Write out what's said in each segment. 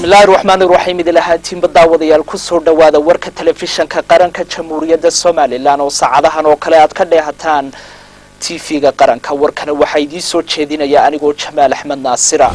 bismillaahi raxmaani raxiim idil ahaantiinba daawadayaal kusoo dhowaada warka telefishanka qaranka jamhuuriyadda somalilan oo saacadahan oo kale aad ka dheehataan tv-ga qaranka warkana waxaa idiin soo jeedinaya anigoo jamaal axmed naasira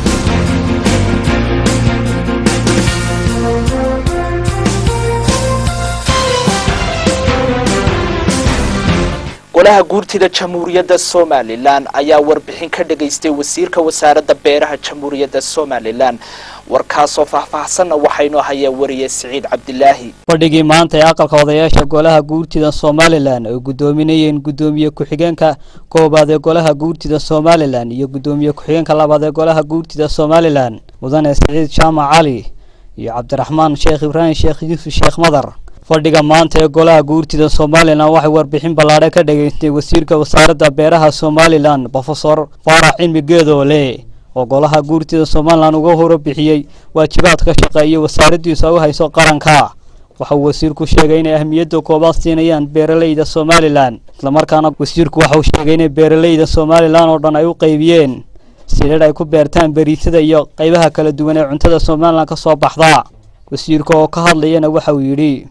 golaha guurtida jamhuuriyadda somalilan ayaa warbixin ka dhagaystay wasiirka wasaaradda beeraha jamhuuriyadda somalilan warkaasoo faahfaahsanna waxaynu hayaa wariye siciid cabdilaahi fadhigii maanta ee aqalka odayaasha golaha guurtida somalilan ay guddoominayeen guddoomiye ku-xigeenka koobaad ee golaha guurtida somalilan iyo guddoomiye ku-xigeenka labaad ee golaha guurtida somalilan mudane siciid jaamac cali iyo cabdiraxmaan sheekh ibraahim sheekh yuusuf sheekh madar fadhiga maanta ee golaha guurtida somalilan waxay warbixin ballaadhe ka dhageystay wasiirka wasaaradda beeraha somalilan brofesor faarax cilmi geedoole oo golaha guurtida somalilan uga horabixiyey waajibaadka shaqeeya wasaaraddiisu ay u hayso qaranka waxauu wasiirku sheegay inay ahmiyadda koobaad siinayaan beeraleyda somalilan islamarkaana wasiirku waxauu sheegay inay beeraleyda somalilan oo dhan ay u qaybiyeen sidhadh ay ku beertaan beriisada iyo qaybaha kala duwan ee cuntada somalilan ka soo baxda wasiirka oo ka hadlayana waxa uu yidhi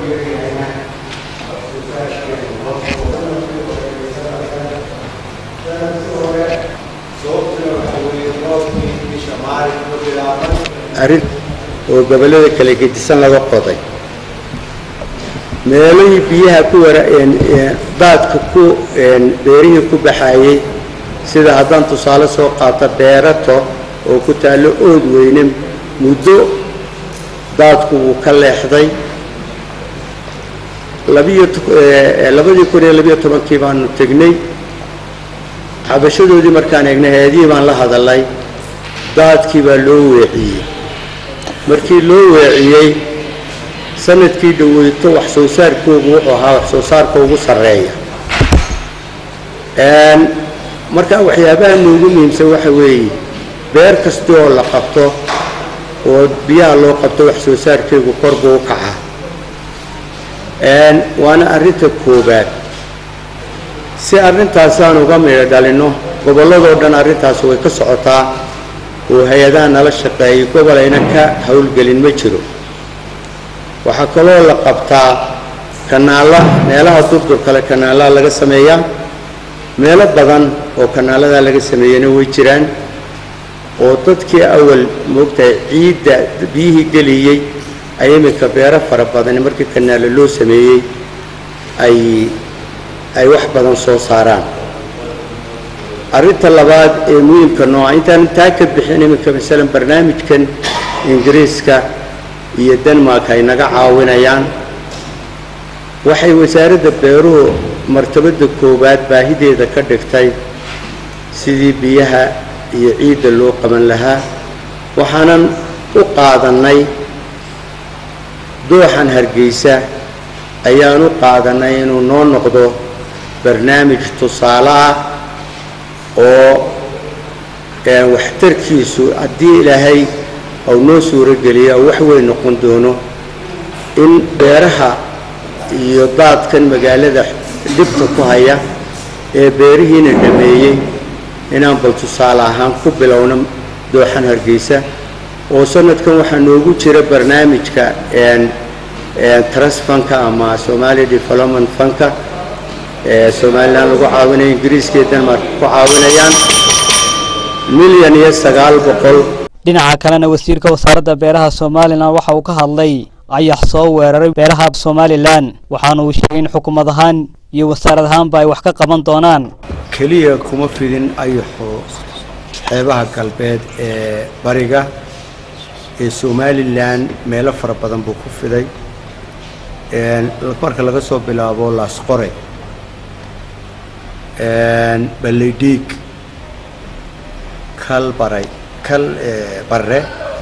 arrin oo gobollada kala gedisan laga qoday meelihii biyaha ku wara daadka ku beerihii ku baxaayey sida haddaan tusaale soo qaato beerato oo ku taallo ood weyne muddo daadku wuu ka leexday labiyo labadii kun iyo labiyo tobankii baanu tegnay xabashadoodii markaan eegnay hay-adihii baan la hadalay daadkii baa loo weeciyey markii loo weeciyey sanadkii dhaweyto wax soo saarkoogu wuxuu ahaa wax soo saarka ugu sarreeya marka waxyaabaha noogu muhiimsan waxa weeye beer kasta oo la qabto oo biyaha loo qabto wax soo saarkeegu kor buu u kacaa waana arrinta koobaad si arrintaasaan uga midho dhalinno gobolladoo dhan arrintaas way ka socotaa oo hay-adaha nala shaqeeyay gobol ayna ka howlgelin ma jiro waxaa kaloo la qabtaa kanaalla meelaha durdur kale kanaalaha laga sameeyaa meelo badan oo kanaaladaa laga sameeyana way jiraan oo dadkii awal moogtahay ciidda biyihii geliyey ay iminka beero fara badani markii kanaalo loo sameeyey ay ay wax badan soo saaraan arrinta labaad ee muhiimka nooca intaan taa ka bixin iminka masalan barnaamijkan ingiriiska iyo denmark ay naga caawinayaan waxay wasaaradda beeruhu martabadda koowaad baahideeda ka dhigtay sidii biyaha iyo ciidda loo qaban lahaa waxaanan u qaadannay dooxan hargeysa ayaan u qaadannay inuu noo noqdo barnaamij tusaale ah oo waxtarkiisu haddii ilaahay ou noo suuro geliya oo wax weyn noqon doono in beeraha iyo daadkan magaalada dhibta ku haya ee beerihiina dhameeyey inaan bal tusaale ahaan ku bilowno dooxan hargeysa oo sanadkan waxaa noogu jira barnaamijka trust fanka ama somalia development fanka ee somalilan lagu caawinayo ingiriiska iyo denmark ku caawinayaan milyan iyo sagaal boqol dhinaca kalena wasiirka wasaaradda beeraha somalilan waxa uu ka hadlay ayax soo weeraray beeraha somalilan waxaana uu sheegay in xukuumad ahaan iyo wasaarad ahaanba ay wax ka qaban doonaan keliya kuma fidin ayaxu xeebaha galbeed ee bariga ee somalilan meelo fara badan buu ku fiday marka laga soo bilaabo laasqore balleydhiig kal baray kal barre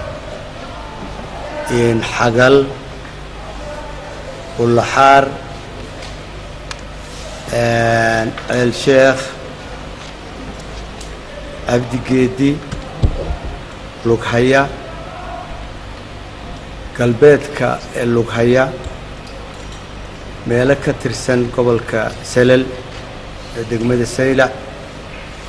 xagal ulaxaar ceel sheekh cabdigeedi lughaya galbeedka ee lughaya meelo ka tirsan gobolka salal ee degmada saylac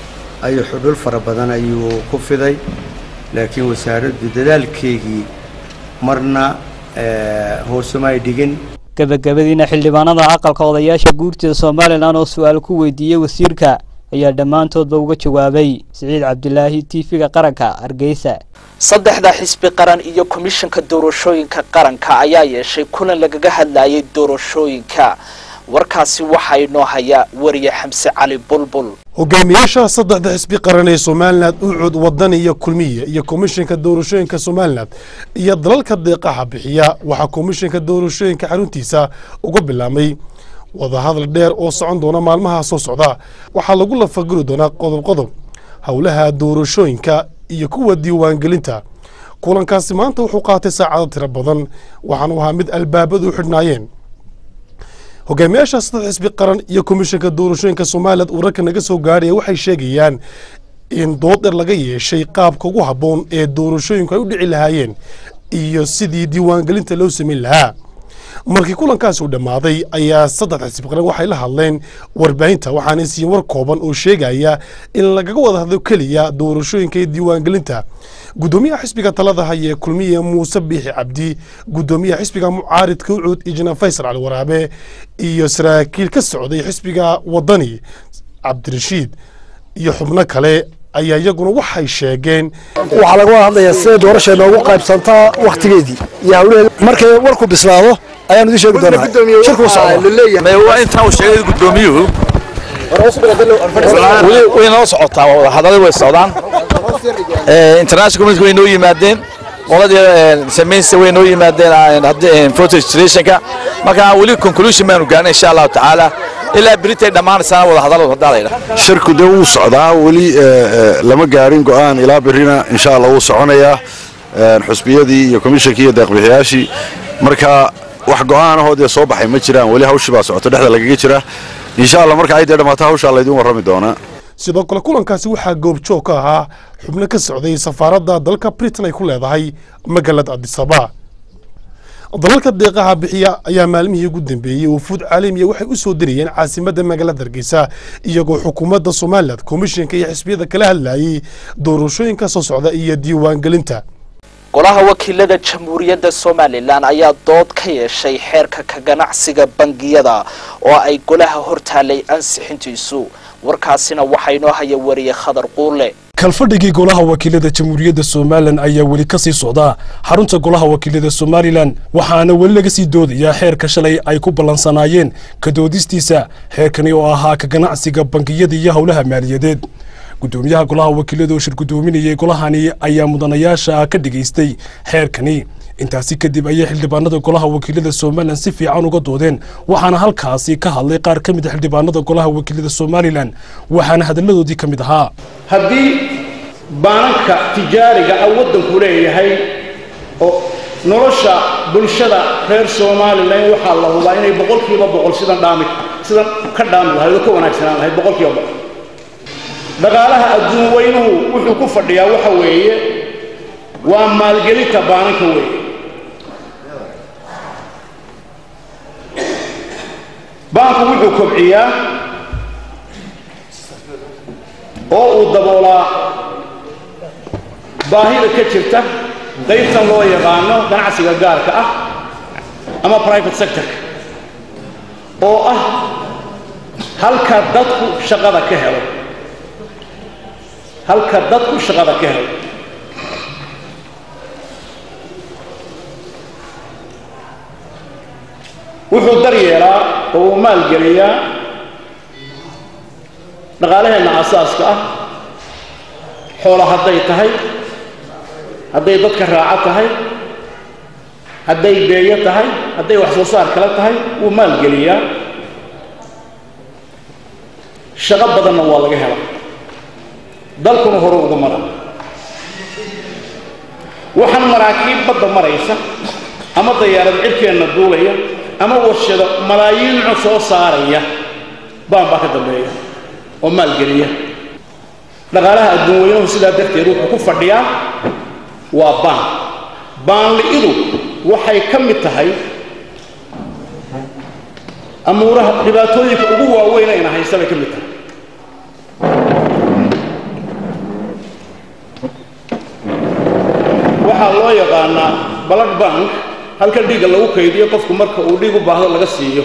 ayuu xudhul fara badan ayuu ku fiday laakiin wasaaraddu dadaalkeygii marna hoosuma ay dhigin gabagabadiina xildhibaanada aqalka odayaasha guurtida somalilan oo su-aal ku weydiiyey wasiirka ayaa dhammaantoodba uga jawaabay siciid cabdilaahi tv-ga qaranka hargeysa saddexda xisbi qaran iyo komishanka doorashooyinka qaranka ayaa yeeshay kulan lagaga hadlayay doorashooyinka warkaasi waxaa inoo haya wariye xamse cali bulbul hogaamiyaasha saddexda xisbi qaran ee somalilan ucud wadan iyo kulmiye iyo komishanka doorashooyinka somalilan iyo dalalka deeqaha bixiya waxaa komishanka doorashooyinka xaruntiisa uga bilaabmay wadahadal dheer oo socon doona maalmaha soo socda waxaa lagu lafaguri doonaa qodob qodob howlaha doorashooyinka iyo kuwa diiwaangelinta kulankaasi maanta wuxuu qaatay saacado tiro badan waxaanu ahaa mid albaabadu u xidhnaayeen hogaamiyaasha saddex xisbi qaran iyo komishanka doorashooyinka somalilan uu ragka naga soo gaadhaya waxay sheegayaan in dood dheer laga yeeshay qaabka ugu habboon ee doorashooyinku ay u dhici lahaayeen iyo sidii diiwaangelinta loo samayn lahaa markii kulankaasi uu dhammaaday ayaa saddex xisbi qaran waxay la hadleen warbaahinta waxaanay siin war kooban oo sheegaya in lagaga wada hadlo keliya doorashooyinka iyo diiwaangelinta gudoomiyaha xisbiga talada haya kulmiye muuse biixi cabdi gudoomiyaha xisbiga mucaaridka ucuud ijna faysal cali waraabe iyo saraakiil ka socday xisbiga wadani cabdirashiid iyo xubno kale ayaa iyaguna waxay sheegeen waxaa laga wada hadlayaa siday doorasha noogu qaybsantaa wakhtigeedii iyo hawlaheeda markay warku bislaado ayaan idin sheegi doonaa shirku waa intaa uu sheegay gudoomiyuhu way noo socotaa wadahadalada way socdaan international community way noo yimaadeen qoladii samaynsa way noo yimaadeen voter registrationka marka weli conclusion baanu gaarnay insha allahu tacaala ilaa beritay dhammaanaysana wadahadaladu hadaa la yidhaha shirku dee wuu socdaa weli lama gaarin go'aan ilaa berrina insha allah wuu soconayaa xusbiyadii iyo komishankii iyo deeqbixiyaashii marka wax go'aanahoo dee soo baxay ma jiraan weli hawshii baa socoto dhexda lagaga jira insha allah marka ay dee dhammaato hawshaa laydin warrami doonaa sidoo kale kulankaasi waxaa goobjoog ka ahaa xubno ka socday safaaradda dalka britain ay ku leedahay magaalada adisaba dalalka deeqaha bixiya ayaa maalmihii ugu dambeeyey wufuud caalamiya waxay u soo dirayeen caasimadda magaalada hargeysa iyagoo xukuumadda somalilan komishanka iyo xisbiyada kala hadlayay doorashooyinka soo socda iyo diiwaangelinta golaha wakiilada jamhuuriyadda somalilan ayaa dood ka yeeshay xeerka ka ganacsiga bangiyada oo ay golaha hortaalay ansixintiisu warkaasina waxaa inoo haya wariye khadar quule kalfadhigii golaha wakiilada jamhuuriyadda somalilan ayaa weli ka sii socdaa xarunta golaha wakiilada somalilan waxaana weli laga sii doodayaa xeerka shalay ay ku ballansanaayeen ka doodistiisa xeerkani oo ahaa ka ganacsiga bangiyada iyo howlaha maaliyadeed gudoomiyaha golaha wakiilada oo shir gudoominayay golahani ayaa mudanayaasha ka dhigaystay xeerkani intaasi kadib ayay xildhibaanada golaha wakiilada somalilan si fiican uga doodeen waxaana halkaasi ka hadlay qaar ka mid a xildhibaanada golaha wakiilada somalilan waxaana hadalladoodii ka mid ahaa haddii baananka tijaariga ah waddanku leeyahay oo nolosha bulshada reer somalilan waxaa la hubaa inay boqolkiiba boqol sidan dhaami sidan ka dhaami lahayd oo ka wanaagsanaan lahayd boqolkiiba boqol dhaqaalaha adduun weynuhu wuxuu ku fadhiyaa waxa weeye waa maalgelinta baananka weeye baanku wuxuu kobciyaa oo uu daboolaa baahida ka jirta qaybtan loo yaqaano ganacsiga gaarka ah ama private sectorka oo ah halka dadku shaqada ka helo halka dadku shaqada ka helo wuxuu daryeelaa oo uu maalgeliyaa dhaqaalaheenna asaaska ah xoola hadday tahay hadday dadka raaco tahay hadday beeyo tahay hadday wax soo saar kale tahay wuu maalgeliyaa shaqo badanna waa laga helaa dalkuna hore uga mara waxaan maraakiib badda maraysa ama dayaarad cirkeenna duulaya ama warshado malaayiin cod soo saaraya baan baa ka dambeeya oo maalgeliya dhaqaalaha adduun weynuhu sidaa darteed wuxuu ku fadhiyaa waa baan baanli'idu waxay ka mid tahay amuuraha dhibaatooyinka ugu waaweyn ayna haysta bay ka mid tahay waxaa loo yaqaanaa bala blood bank halkan dhiigga lagu kaydiyo qofku marka uu dhiig u baahdo laga siiyo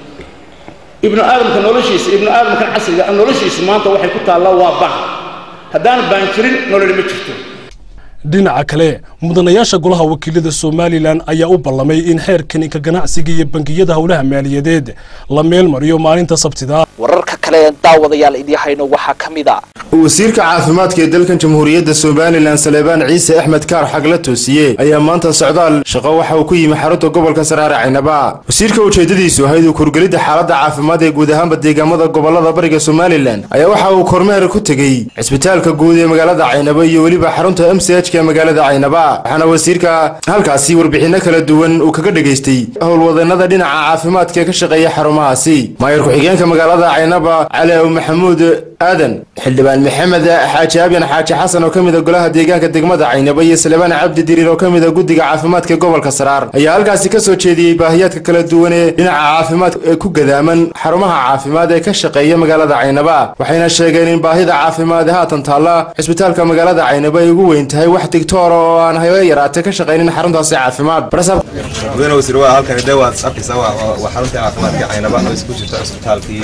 ibnu aadamka noloshiisa ibnu aadamkan casriga noloshiisa maanta waxay ku taallaa waa baan haddaan baan jirin nololi ma jirto dhinaca kale mudanayaasha golaha wakiilada somalilan ayaa u ballamay in xeerkan ka ganacsiga iyo bangiyada howlaha maaliyadeed la meel mariyo maalinta sabtida wararka kale ee daawadayaal idii hayno waxaa ka mid a wasiirka caafimaadka ee dalkan jamhuuriyadda somalilan saleebaan ciise axmed kaar xagla toosiye ayaa maanta socdaal shaqo waxa uu ku yimi xarunta gobolka saraare caynaba wasiirka ujeedadiisu ahayd uu kurgelidda xaaladda caafimaad ee guud ahaanba deegaamada gobolada bariga somalilan ayaa waxa uu kormeer ku tegey cisbitaalka guud ee magaalada caynaba iyo weliba xarunta m c h ka magaalada caynaba waxaana wasiirka halkaasi warbixinno kala duwan uu kaga dhegaystay howlwadeenada dhinaca caafimaadka ee ka shaqeeya xarumahaasi maayar ku-xigeenka magaalada caynaba cali aw maxamuud aadan xildhibaan maxamed xaaji abyan xaaji xasan oo ka mid a golaha deegaanka degmada caynaba iyo salebaan cabdi diriir oo ka mid a guddiga caafimaadka gobolka saraar ayaa halkaasi ka soo jeediyey baahiyaadka kala duwan ee dhinaca caafimaad ee ku gadaaman xarumaha caafimaad ee ka shaqeeya magaalada caynaba waxayna sheegeen in baahida caafimaad ee haatan taalla cisbitaalka magaalada caynaba ay ugu weyn tahay wax digtoora oo aan hayo yaraatee ka shaqaynin xaruntaasi caafimaad mudane wasiir waa halkani de waad arkaysaa waa waa xaruntii caafimaadka caynaba oo isku jirta cisbitaalkii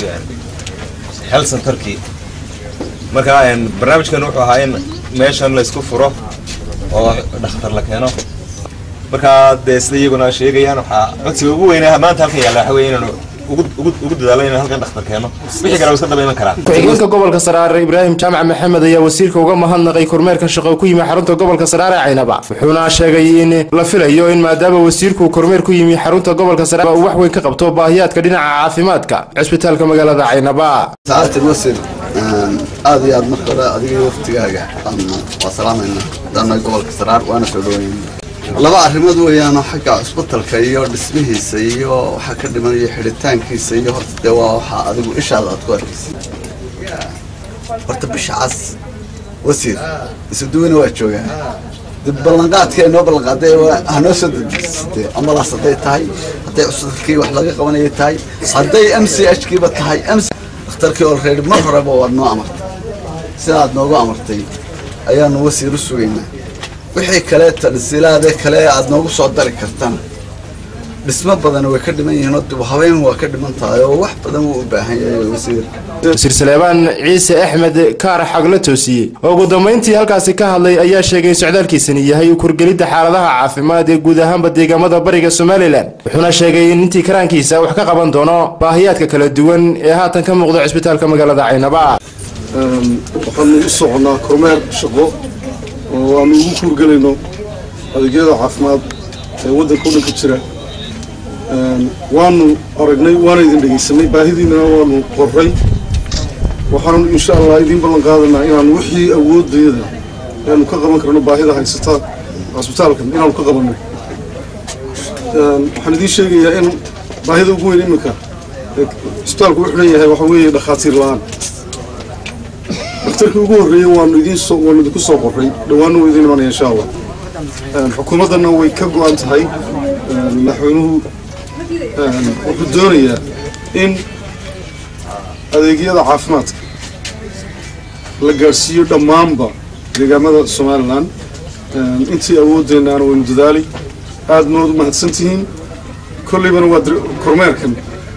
health centerkii marka barnaamijkan wuxuu ahaa in meeshan laysku furo oo dhakhtar la keeno marka dee sida iyaguna sheegayaan waxaa codsiga ugu weyna maanta halkan yaalla waxa weye inaanu ugu dadaalo inaan halkan dhakhtar keeno wixii kale iska daba iman karaa ku-xigeenka gobolka saraare ibraahim jaamac maxamed ayaa wasiirka uga mahadnaqay kormeerka shaqo ku yimi xarunta gobolka saraare caynaba wuxuuna sheegay in la filayo in maadaama wasiirku kormeer ku yimi xarunta gobolka saraare uu wax weyn ka qabto baahiyaadka dhinaca caafimaadka cisbitaalka magaalada caynaba saacadtan wasir aad iyo aad marka hore adiga waftigaaga waa salaamayna haddaana gobolka saraar waana soo dhawayna laba arrimood weeyaanoo xagga cusbitalka iyo dhismihiisa iyo waxaa ka dhimanaya xidhitaankiisa iyo horta dee waa waxaa adigu ishaada aad ku arkaysa horta bisha cas wasiir isuduwana waa joogaa dib ballanqaadka ay noo ballanqaaday hanoo soo dadisatee ambalaas hadday tahay hadday cusbitalkii wax laga qabanaya tahay hadday m c h kiiba tahay m dhakhtarkii olready mar horeba waad noo amartay sidaad noogu amartay ayaanu wasiir u sugaynaa wixii kale tansiilaade kale aad noogu soo dari kartana dhismo badan way ka dhiman yihiin oo dib habeen waa ka dhiman tahay oo wax badan wuu u baahan yahay wasiir wasiir saleebaan ciise axmed kaar xagla toosiye oo ugu dambayntii halkaasi ka hadlay ayaa sheegay in socdaalkiisani yahay u kurgelidda xaaladaha caafimaad ee guud ahaanba deegaamada bariga somalilan wuxuuna sheegay in intii karaankiisa wax ka qaban doono baahiyaadka kala duwan ee haatan ka muuqda cisbitaalka magaalada caynaba waxaanu u soconaa kormeer shaqo oo aanu ugu kuurgelayno adeegyada caafimaad ee waddanka o dhan ka jira waanu aragnay waana idin dhegaysanay baahidiinana waanu qorray waxaanu insha allah idiin ballan qaadanaa inaanu wixii awoodayada aanu ka qaban karno baahida haysata cisbitaalkan inaanu ka qabanno waxaan idiin sheegayaa in baahida ugu weyn iminka cisbitaalku u xidhan yahay waxa weeye dhakhaatiir la-aan daktarkii ugu horreeyey waanu idiin soo waanu idinku soo qorray dhowaana wuu idiin imanaya insha allah xukuumaddana way ka go-an tahay madaxweynuhu wuxuu doonayaa in adeegyada caafimaadka la gaadhsiiyo dhammaanba deegaamada somalilan intii awoodeennaana waynu dadaali aad mood u mahadsan tihiin kolleybana waa kormeerkan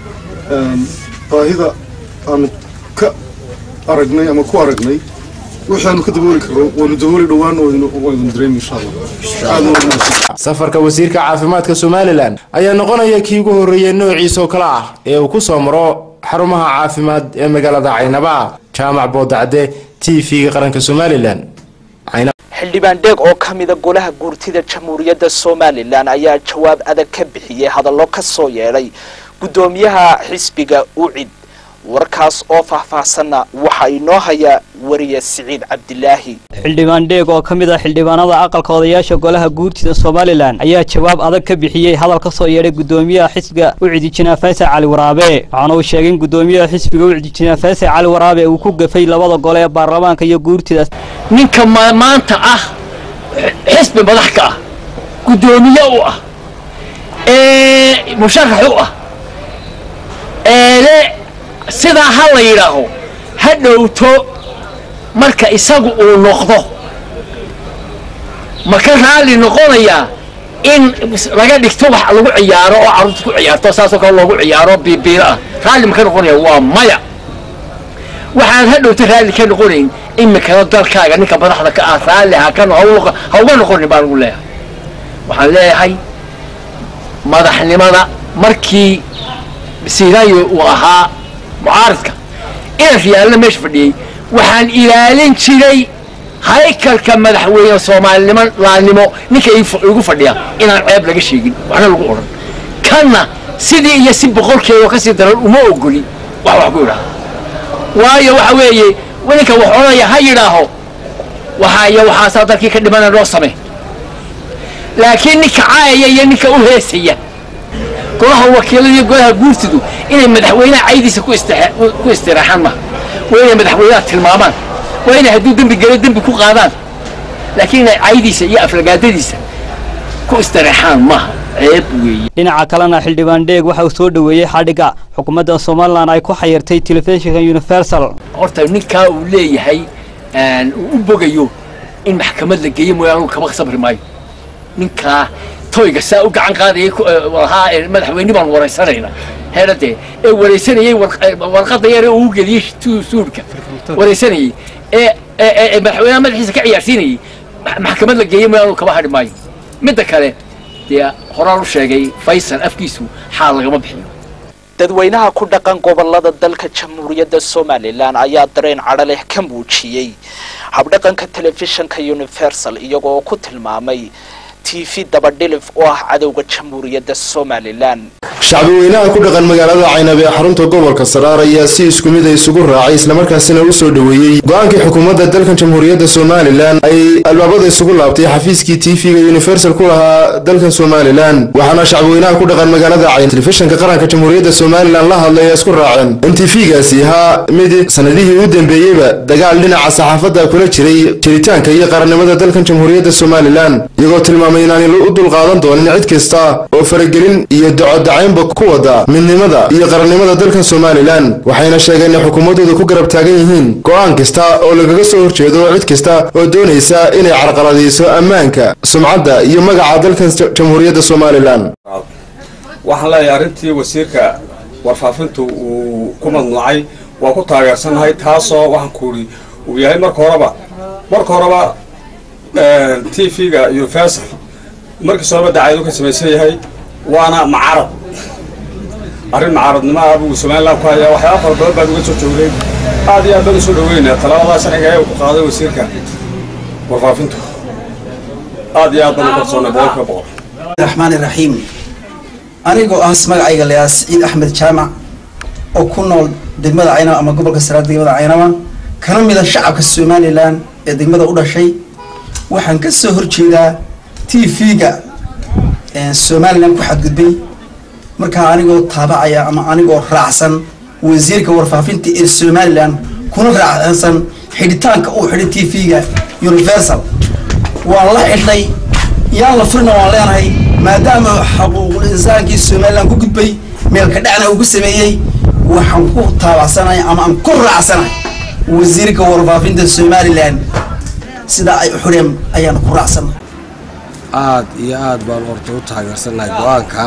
baahida aanu ka aragnay ama ku aragnay waxaanu ka dabooli karno waynu dabooli dhowaan waynu dareemi insha allah safarka wasiirka caafimaadka somalilan ayaa noqonaya kii ugu horreeyay noociisa oo kale ah ee uu ku soo maro xarumaha caafimaad ee magaalada caynaba jaamac boodacde t v-ga qaranka somalilan xildhibaan dheeg oo ka mida golaha guurtida jamhuuriyadda somalilan ayaa jawaab adag ka bixiyey hadallo ka soo yeedhay guddoomiyaha xisbiga ucid warkaas oo faahfaahsanna waxaa inoo haya wariye siciid cabdilaahi xildhibaan dheeg oo ka mid ah xildhibaanada aqalka odayaasha golaha guurtida somalilan ayaa jawaab adag ka bixiyey hadal ka soo yeedhay guddoomiyaha xisbiga ucidi jinaa faysal cali waraabe waxaana uu sheegay in guddoomiyaha xisbiga ucidi jinaa faysal cali waraabe uu ku gafay labada gole ee baarlamaanka iyo guurtida ninka maanta ah xisbi madax ka ah guddoomiye u ah ee musharax u ah eele sidaa ha la yidhaaho ha dhowto marka isagu uu noqdo ma ka raalli noqonayaa in laga dhigto wax lagu ciyaaro oo carruurta ku ciyaarto saasoo kale loogu ciyaaro biibiilo ah raalli ma ka noqonaya waa maya waxaan hadhowta raalli ka noqonayn imikana dalkaaga ninka madaxda ka ah raalli ha ka ha uga noqonin baan ugu leeyahay waxaan leeyahay madaxnimada markii siraayo uu ahaa mucaaridka inan riyaalna meesha fadhiyey waxaan ilaalin jiray haykalka madaxweyne soomaalinimo laalnimo ninka igu fadhiya inaan ceeb laga sheegin waxna lagu odhan kanna sidii iyo si boqolkeeda oo kasii daran uma ogoli wax wax ku idhaha waayo waxa weeye ninka wax odhanaya ha yidhaaho waxaa iyo waxaasaa dalkii ka dhimana loo samey laakiin ninka caayaya iyo ninka u heesaya golaha wakiilada iyo golaha guurtidu inay madaxweynaha caydiisa ku istiraaxaan maha waa inay madaxweynaha tilmaamaan waa inay hadduu dembi galo dembi ku qaadaan laakiin inay caydiisa iyo aflagaadadiisa ku istiraexaan maaha ceeb weeye dhinaca kalena xildhibaan dheeg waxa uu soo dhoweeyey xadhigga xukuumadda somalilan ay ku xayirtay telefishinka universal horta ninkaa uu leeyahay uu u bogayo in maxkamad la geeyo mooyaane kama sabri maayo ninkaa toyga saa u gacan qaadayay lahaa madaxweyne baan waraysanayna heeradee ee waraysanayay warqadda yar ee uu geliyey suudhka waraysanayay ee madaxweynaha madaxiisa ka ciyaarsiinayay maxkamad la geeyo mooyaane kama hadhi maayo midda kale dee horaan u sheegay faysal afkiisu xaal lagama bixiyo dadweynaha ku dhaqan gobolada dalka jamhuuriyadda somalilan ayaa dareen cadho leh ka muujiyey habdhaqanka telefishinka universal iyagoo ku tilmaamay t v dabadhilif oo ah cadowga jamhuuriyadda somalilan shacbi weynaha ku dhaqan magaalada caynab ee xarunta gobolka saraar ayaa si isku mid a isugu raacay islamarkaasina u soo dhoweeyey go-aankii xukuumadda dalkan jamhuuriyadda somalilan ay albaabada isugu laabtay xafiiskii t v-ga universal ku lahaa dalkan somalilan waxaana shacbi weynaha ku dhaqan magaalada caynab telefishinka qaranka jamhuuriyadda somalilan la hadlay ee isku raaceen in t v-gaasi ahaa mid sanadihii u dambeeyeyba dagaal dhinaca saxaafadda kula jiray jiritaanka iyo qarannimada dalkan jamhuuriyadda somalilan iyagoo tilmaamay inaanay u dulqaadan doonin cid kasta oo faragelin iyo docodacaynba ku wada midnimada iyo qarannimada dalkan somalilan waxayna sheegeen in xukuumaddooda ku garab taagan yihiin go-aan kasta oo lagaga soo horjeedo cid kasta oo doonaysa inay carqaladayso ammaanka sumcadda iyo magaca dalkan jamhuuriyadda somalilan waxaan leeyahay arrintii wasiirka warfaafintu uu ku mamnuucay waa ku taageersannahay taasoo waxaan kuuri uu yahay marka horeba marka horeba t v-ga universal markiis horeba dacayadu ka samaysan yahay waana macarad arrin macaradnimo ah buu somalilan ku hayaa waxyaaba fara badan baan uga soo joognay aad iyo aad baan usoo dhaweynaa talabadaa sharciga ee ku qaaday wasiirka warfaafintu aad iyo aad baan u kalsoonay boqolkiiba boqol raxmaan iraxiim anigoo ah magacayga layaa siciid axmed jaamac oo ku nool degmada caynaba ama gobolka saraar degmada caynaba kana mida shacabka somalilan ee degmada u dhashay waxaan ka soo horjeedaa t v-ga somalilan ku xadgudbay markaa anigoo taabacaya ama anigoo raacsan wasiirka warfaafinta ee somalilan kuna raacsan xidhitaanka uu xidhay t v-ga universal waan la xidhnay yaan la furina waan leenahay maadaama xuquuqul insaankii somalilan ku gudbay meelka dhacna uu ku sameeyey waxaan ku taabacsanahay ama aan ku raacsanahay wasiirka warfaafinta somalilan sidaa ay u xidheen ayaan ku raacsanay aad iyo aad baan horta u taageersannahay go-aanka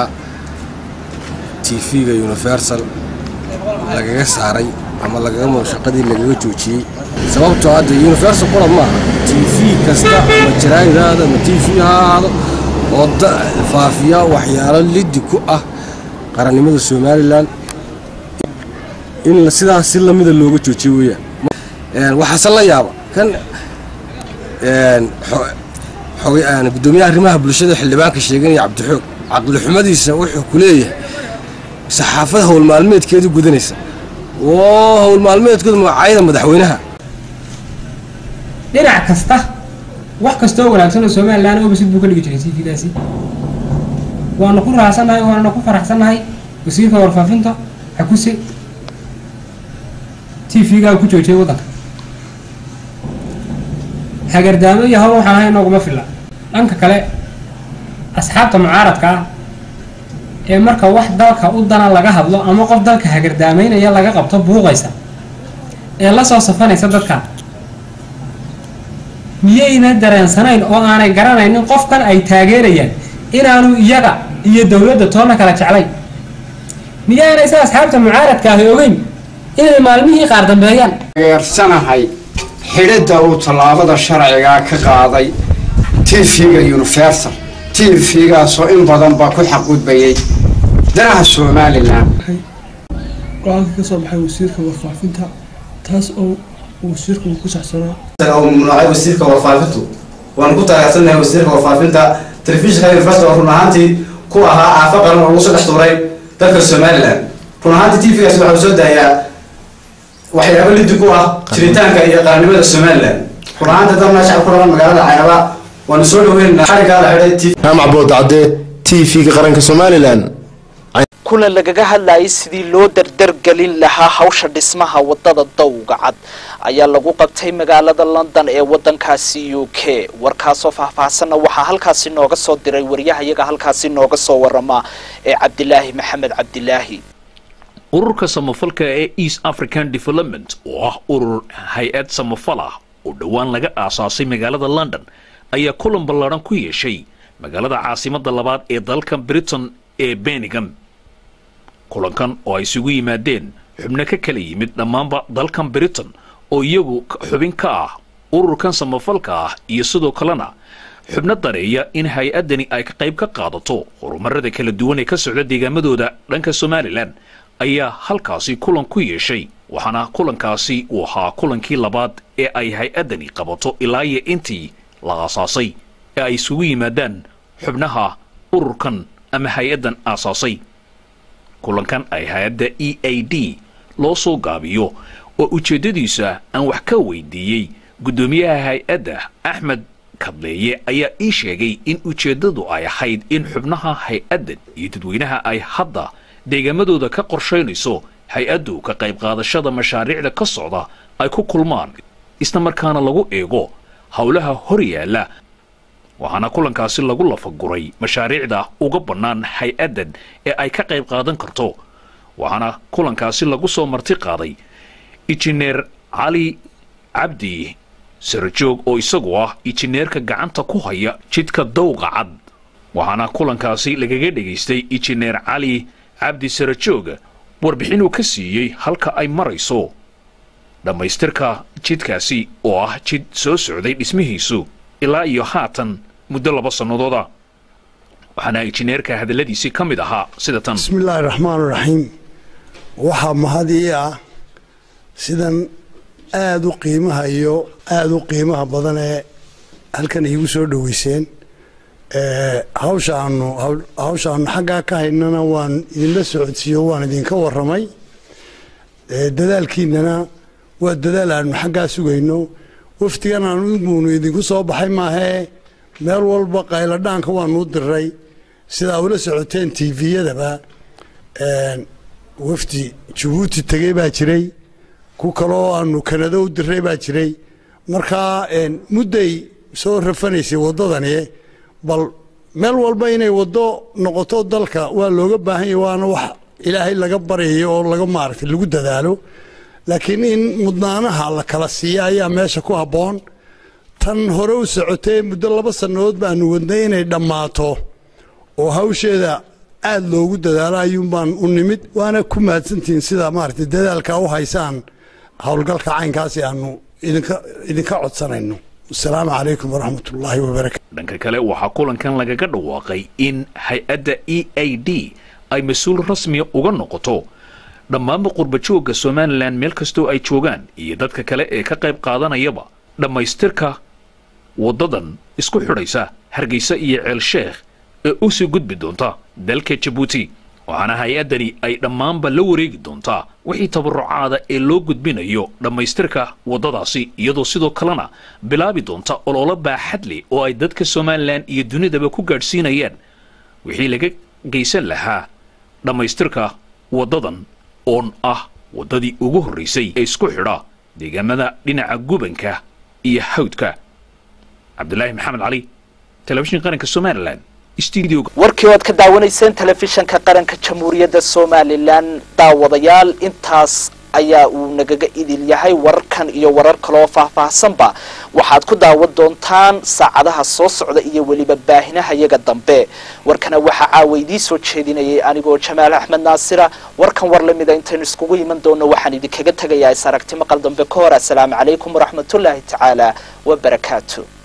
t v-ga universal lagaga saaray ama lagaga shaqadii lagaga joojiyey sababtoo hadda universal qura maaha t v kasta ama jaraaidaada ama t v ha ahaado oo faafiya waxyaalo liddi ku ah qarannimada somalilan in sidaas si lamida looga joojiyo weeyaan waxaase la yaaba kan gudoomiyaha arrimaha bulshada xildhibaanka sheeganaya cabdixoog caqlixumadiisa wuxuu ku leeyahay saxaafada howl maalmeedkeedu gudanaysa oo howl maalmeedkooda magacaayada madaxweynaha dhinac kasta wax kastoo wanaagsan oo somalilan obasid buu ka dhigi jiray t v-daasi waanu ku raacsannahay waanuna ku faraxsannahay wasiirka warfaafinta xakuse t v-gaa ku joojiyay waddanka hagardaamo iyo hawl waxaan ahay nooguma filla dhanka kale asxaabta mucaaradka ah ee marka wax dalka u dana laga hadlo ama qof dalka hagardaamaynaya laga qabto buuqaysa ee la soo safanaysa dadka miyayna dareensanayn oo aanay garanaynin qofkan ay taageerayaan inaanu iyaga iyo dowladda toonna kala jeclayn miyaanaysa asxaabta mucaaradka ahi ogeyn inay maalmihii qaar dambeeyaan geersanahay xidhidda uu tallaabada sharcigaa ka qaaday tv-ga universal tv-gaasoo in badan baa ku xaqgudbayay danaha somalilan go-aanka ka soo baxay wasiirka warfaafinta taas oo wasiirku uu ku saxsanaa uu mamnuucay wasiirka warfaafintu waanu ku taageersannahay wasiirka warfaafinta telefishinka universal oo run ahaantii ku ahaa aafo qaran oo lagu soo dhex tuuray dalka somalilan run ahaantii tv-gaasi waxa uu soo daayaa waxyaabo liddi ku ah jiritaanka iyo qarannimada somalilan run ahaantii dad meesha ku dhalan magaalada caynaba waanu soo dhaweynaa xarigaa la xidhay tv jaamac boodacade tv-ga qaranka somalilan kulan lagaga hadlayay sidii loo dardargelin lahaa hawsha dhismaha wadada dawga cad ayaa lagu qabtay magaalada london ee wadankaasi u k warkaasoo faahfaahsanna waxaa halkaasi nooga soo diray waryahayaga halkaasi nooga soo warama ee cabdilaahi maxamed cabdilaahi ururka samafalka ee east african development oo ah urur hay-ad samafal ah oo dhowaan laga aasaasay magaalada london ayaa kulan ballaadhan ku yeeshay magaalada caasimada labaad ee dalka britain ee benningham kulankan oo ay isugu yimaadeen xubno ka kala yimid dhammaanba dalkan britain oo iyagu xubin ka ah ururkan samafalka ah iyo sidoo kalena xubno dareeya in hay-addani ay ka qayb ka qaadato horumarada kala duwan ee ka socda deegaamadooda dhanka somalilan ayaa halkaasi kulan ku yeeshay waxaana kulankaasi uu ahaa kulankii labaad ee ay hay-addani qabato ilaa iyo intii la aasaasay ee ay isugu yimaadaan xubnaha ururkan ama hay-addan aasaasay kulankan ay hay-adda e a d loo soo gaabiyo oo ujeeddadiisa aan wax ka weydiiyey guddoomiyaha hay-adda axmed kadleeye ayaa ii sheegay in ujeeddadu ay ahayd in xubnaha hay-addan iyo dadweynaha ay hadda deegaamadooda ka qorshaynayso hay-addu ka qayb qaadashada mashaariicda ka socda ay ku kulmaan isla markaana lagu eego howlaha hor yaalla waxaana kulankaasi lagu lafaguray mashaariicda uga bannaan hay-addan ee ay ka qayb qaadan karto waxaana kulankaasi lagu soo marti qaaday injineer cali cabdi sarajoog oo isagu ah injineerka gacanta ku haya jidka dawqa cad waxaana kulankaasi lagaga dhegaystay injineer cali cabdi sarajoog warbixinuu ka siiyey halka ay marayso dhammaystirka jidkaasi oo ah jid soo socday dhismihiisu ilaa iyo haatan muddo laba sannadooda waxaana injineerka hadalladiisii ka mid ahaa sida tan bismillaahi raxmaan raxiim waxaa mahadii ah sidan aada u qiimaha iyo aada u qiimaha badan ee halkan iigu soo dhoweyseen hawsha aanu hawsha aanu xaggaa ka haynana waan idinla socodsiiyo waan idinka warramay dadaalkiinana waa dadaal aanu xaggaa sugayno wafdigan aanu iguunu idinku soo baxay maahee meel walba qayladhaanka waanuu diray sidaa ula socoteen tviyadaba wafdi jabuuti tegey baa jiray ku kaloo aanu kanado u diray baa jiray markaa mudday soo rafanaysay waddadani bal meel walba inay waddo noqoto dalka waa looga baahan yahy waana wax ilaahay laga baryayo oo laga maaragtay lagu dadaalo laakiin in mudnaanaha la kala siiya ayaa meesha ku habboon tan hore u socotee muddo laba sannadood baanu wadnay inay dhammaato oo hawsheeda aada loogu dadaalo ayuun baan u nimid waana ku mahadsantihiin sidaa maaragtay dadaalka u haysaan howlgalka caynkaasi aanu idinka idinka codsanayno asalaamu calaykum waraxmat ullaahi wabarakatu dhanka kale waxaa kulankan lagaga dhawaaqay in hay-adda e a d ay mas-uul rasmiya uga noqoto dhammaanba qurbajoogga somalilan meel kastoo ay joogaan iyo dadka kale ee ka qayb qaadanayaba dhammaystirka waddadan isku xidhaysa hargeysa iyo ceel sheekh ee u sii gudbi doonta dalka jabuuti waxaana hay-addani ay dhammaanba la wareegi doontaa wixii tabarucaada ee loo gudbinayo dhammaystirka waddadaasi iyadoo sidoo kalena bilaabi doonta ololo baaxad leh oo ay dadka somalilan iyo dunidaba ku gaadhsiinayaan wixii laga geysan lahaa dhammaystirka waddadan oon ah waddadii ugu horraysay ee isku xidha deegaamada dhinaca gubanka iyo hawdka cabdilaahi maxamed cali telefishin qaranka somalilan warkii oad ka daawanayseen telefishanka qaranka jamhuuriyadda somalilan daawadayaal intaas ayaa uu nagaga idil yahay wararkan iyo warar kaleoo faahfaahsanba waxaad ku daawan doontaan saacadaha soo socda iyo weliba baahinaha yaga dambe warkana waxaa caawa idiin soo jeedinayay anigoo jamaal axmed naasira warkan war lamida intaynu iskugu iman doono waxaan idinkaga tegayaa is aragti maqal dambe ka hor assalaamu calaykum waraxmatullaahi tacaala wabarakaatu